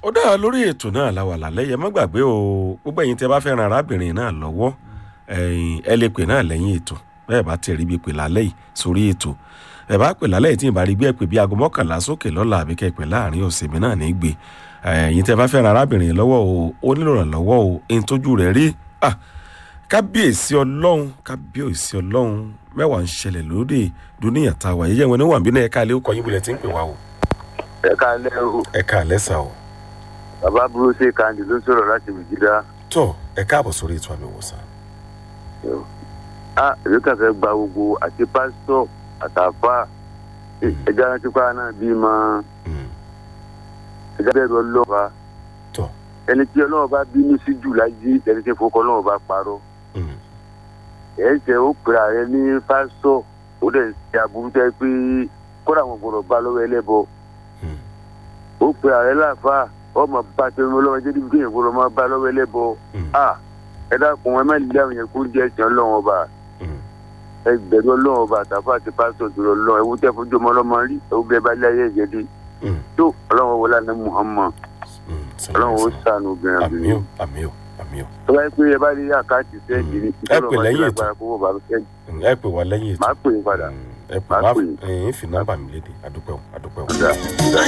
ó dára lórí ètò náà láwà lálẹ́ yẹ má gbàgbé o gbogbo ẹ̀yin tẹ́ bá fẹ́ ran arábìnrin náà lọ́wọ́ ẹ̀yin ẹ lè pè náà lẹ́yìn ètò bẹ́ẹ̀ bá tẹ̀ rí bí pè lálẹ́ yìí sórí ètò ẹ bá pè lálẹ́ yìí tí ì bá rí bí ẹ pè bí aago mọ́kànlá sókè lọ́la àbí kẹ́ ẹ pè láàrin ọ̀sẹ̀ mi náà ní gbé ẹ̀yin tẹ́ bá fẹ́ ran arábìnrin lọ́wọ́ o ó nílò ìrànlọ́wọ́ o ẹni tójú rẹ̀ rí ah kábíyèsí ọlọ́run kábíyèsí ọlọ́run mẹ́wàá ń ṣẹlẹ̀ lóde dúníyà tá a wà yíyẹ wọn ní wàǹbí náà ẹ̀ka alẹ́ ó kọ yín bulẹ̀ tí ń pè wá o ẹ káalẹ́ o ẹ̀ka alẹ́ sà o bàbá burú ṣe kandi ló sọ̀rọ̀ láti wìjìdá tó ẹ káàbọ̀ sórí ètò àmì ìwòsàn a èmi kàn fẹ́ gba gbogbo àti pásítọ̀ àtàfà ẹja rántí pa náà bí mọ ẹja bẹ̀rù ọlọ́ọ̀ba tó ẹni tí ọlọ́wọ́ bá bínú sí jù láyé ẹni tí fọkọ ọlọ́wọ́ bá parọ́ ẹ̀ ń ṣe ó pèrè ààrẹ ní pásítọ̀ ó dẹ̀ ṣe aburú tẹ́ pé kódà wọn gbọdọ̀ bá lọ́wọ́ ẹlẹ́bọ ó pèrè ààrẹ láàfà ọmọ bá tẹnu ọlọ́wọ́ jẹ́ níbi kéèyàn gbọdọ̀ máa bá lọ́wọ́ ẹlẹ́bọ a ẹ dákun ẹ má lé àwọn yẹn kó jẹ́ ẹ̀sìn ọlọ́wọ́ ọba ẹ gbẹ̀rù ọlọ́wọ́ ọba àtàfà àti pásítọ̀ tó lọ lọ́wọ́ ẹ̀wọ́n tẹ́ fojú ọmọ ọlọ́mọ rí ẹ̀wọ́n bẹ́ẹ̀ bá lé ayé ẹ̀jẹ̀ dé tó ọlọ́wọ́ wọlé àná muhammad ọlọ́wọ́ ó sànù obìnrin àmì obìnrin o àmì o àmì o tó bá yẹ pé ẹ bá rí àkáǹtì sẹ́ẹ̀dì ní Ẹ pè lẹ́yìn ètò. kó bá sẹ́ẹ̀dì ẹ pè wá lẹ́yìn ètò máa pè é padà. ẹ pè Máa wá pè é. ẹ̀yìn fi nọ́mbà mi léde àdúpẹ́ o àdúpẹ́ o. Ọ̀dà.